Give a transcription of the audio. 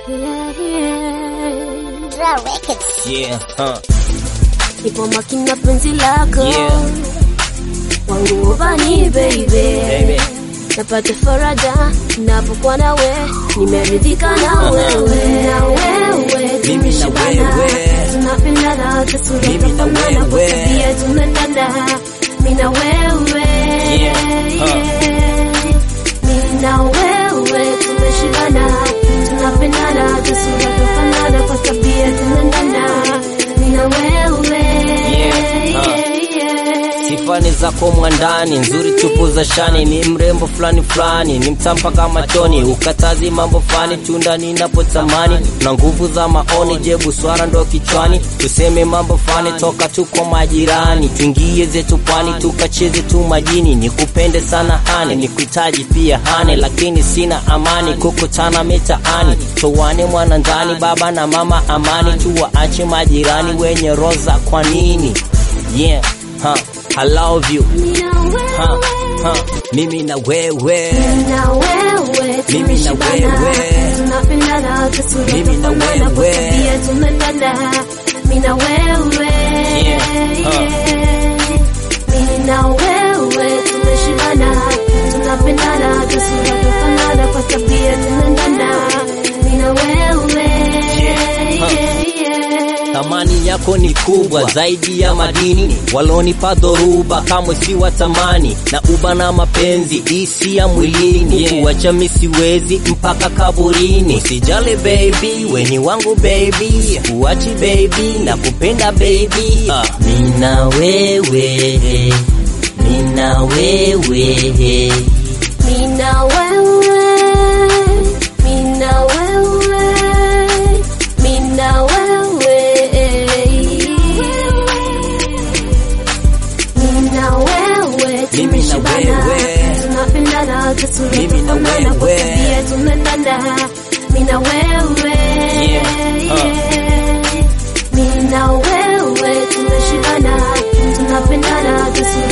Draw Records. Yeah, huh. Nipo makini na penzi lako Yeah. wangu ubani baby, Baby. napata faraja napokuwa nawe, nimeridhika na wewe na wewe Mimi na tumeshibana, wewe. tunapendana tasura Mimi na tunafanana kwa wewe. tabia tunaendana, mimi na wewe Yeah, huh. mimi na wewe tumeshibana, tunapendana tasura tunafanana kwa tabia tunaendana, mimi na wewe Yeah, huh. Sifani zako mwandani nzuri tupu za shani, ni mrembo fulani fulani, ni mtampa kama choni, ukatazi mambo fani, tunda ninapotamani, na nguvu za maoni, je buswara ndo kichwani, tuseme mambo fani, toka tuko majirani, tuingie zetu pwani, tukacheze tu majini, nikupende sana hani, nikuhitaji pia hane, lakini sina amani, kukutana mitaani, towane mwana ndani, baba na mama amani, tuwaache majirani wenye roza, kwa nini? Yeah, huh, I love you. Huh, huh, mimi na wewe. na wewe Mimi na tumeshibana, wewe. tunapendana tasura Mimi na tunafanana kwa wewe. tabia tunaendana, mimi na wewe Yeah, huh. mimi na wewe tumeshibana, tunapendana tasura tunafanana kwa tabia tunaendana, mimi na wewe huh. Thamani yako ni kubwa zaidi ya madini, walonipa dhoruba kamwe si watamani, na uba na mapenzi isi ya mwilini, kuwacha mi siwezi mpaka kaburini. Usijali baby, weni wangu baby, kuachi baby, na kupenda baby, uh. mina wewe, mina wewe Mina wewe, mina wewe, mina wewe, mina wewe, Mimi na tumeshibana, wewe. tunapendana tasura Mimi na tunafanana kwa wewe. tabia tunaendana, mina wewe, Yeah, mina wewe, tumeshibana, tunapendana tasura